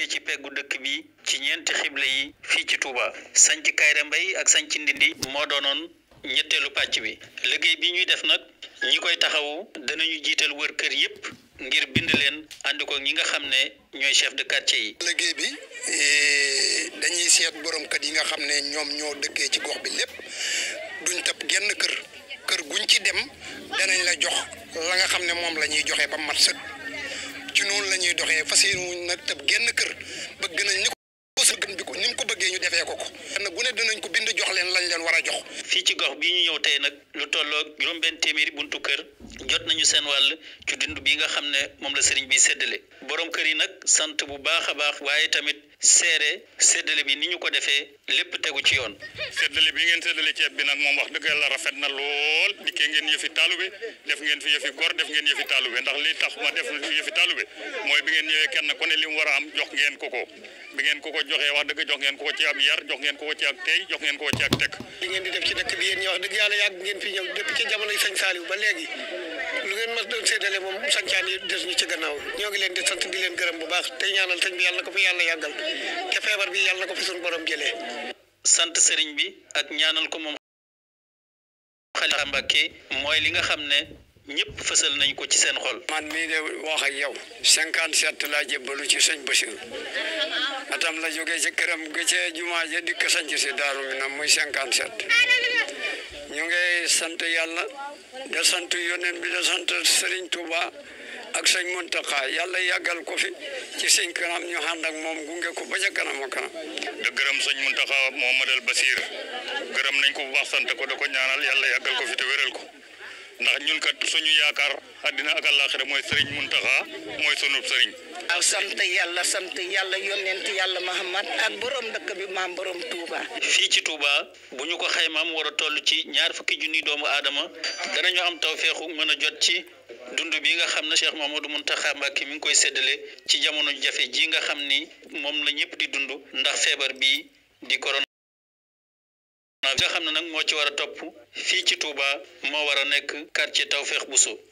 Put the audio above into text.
ci peggu dëkk bi ci ñeenti xible yi fii ci Touba sanc Kayre Mbay ak sanc Ndindi moo doonoon ñetteelu pàcc bi liggéey bi ñuy def nag ñi koy taxawu danañu jiital wër kër yépp ngir bind leen ànd ko ñi nga xam ne ñooy chef de quartier yi. liggéey bi dañuy seet borom kër yi nga xam ne ñoom ñoo dëkkee ci gox bi lépp duñ tëb genn kër kër guñ ci dem danañ la jox la nga xam ne moom la ñuy joxe ba mat sëkk ci noonu la ñuy doxee fas yéene nag tëb genn kër bëgg nañ ni ko sëgën bi ko ni mu ko bëggee ñu defee ko ko. nag gu ne dinañ ko bind jox leen lañ leen war a jox. fii ci gox bii ñu ñëw tey nag lu tolloog juróom-benn téeméeri buntu kër jot nañu seen wàll ci dund bi nga xam ne moom la sëriñ bi séddale borom kër yi nag sant bu baax a baax waaye tamit seere séddale bi ni ñu ko defee lépp tegu ci yoon. séddale bi ngeen séddale ceeb bi nag moom wax dëgg yàlla rafet na lool dikkee ngeen yëfi taalube def ngeen fi yëfi gor def ngeen yëfi taalube ndax li tax ma def yëfi taalube mooy bi ngeen ñëwee kenn ku ne li mu war a am jox ngeen ko ko bi ngeen ko ko joxee wax dëgg jox ngeen ko ko ci ab yar jox ngeen ko ko ci ak tey jox ngeen ko ko ci ak teg. li ngeen di def ci dëkk bi yéen ñi wax dëgg yàlla yàgg ngeen fi ñëw depuis ci jamonoy sëñ Saliou ba léegi lu ngeen mas doon séddale moom sancaan yi des ñu ci gannaaw ñoo ngi leen di sant di leen gërëm bu baax tey ñaanal sëñ bi yàlla na ko fi yàlla yàggal te feebar bi yàlla na ko fi suñu borom jëlee. sant sëriñ bi ak ñaanal ko moom Xalifa Mbàkke mooy li nga xam ne ñëpp fësal nañ ko ci seen xol. man mii de wax ak yow cinquante sept laa jébbalu ci sëñ Bachir atam la jógee ci këram ga ca jumaa ja dikk sanc si daaru mi nam muy cinquante sept ñu ngi sant yàlla da sant yoneen bi da sant Sëriñ Tuuba ak sëñ Muntaxa yàlla yàggal ko fi ci sëñ kanam ñu ànd ak moom gunge ko ba ca kanam a kanam da gërëm sëñ Muntaxa Muhammadal Basiir gërëm nañ ko bu baax sant ko da ko ñaanal yàlla yàggal ko fi te wéral ko ndax ñun kat suñu yaakaar àddina ak àllaaxira mooy sëriñ Muntaxa mooy sunub sëriñ waaw sant yàlla sant yàlla yonent yàlla Muhammad ak borom dëkk bi maam borom Touba. fii ci Touba bu ñu ko xaymaam war a toll ci ñaar fukki junni doomu aadama danañu am tawféexu mën a jot ci dund bi nga xam ne Cheikh Mamadou Mountakha Mbacké mi ngi koy séddale ci jamono jafe ji nga xam ni moom la ñëpp di dund ndax feebar bi di corona. nga xam ne nag moo ci war a topp fii ci Touba moo war a nekk quartier Tawfekh Bousso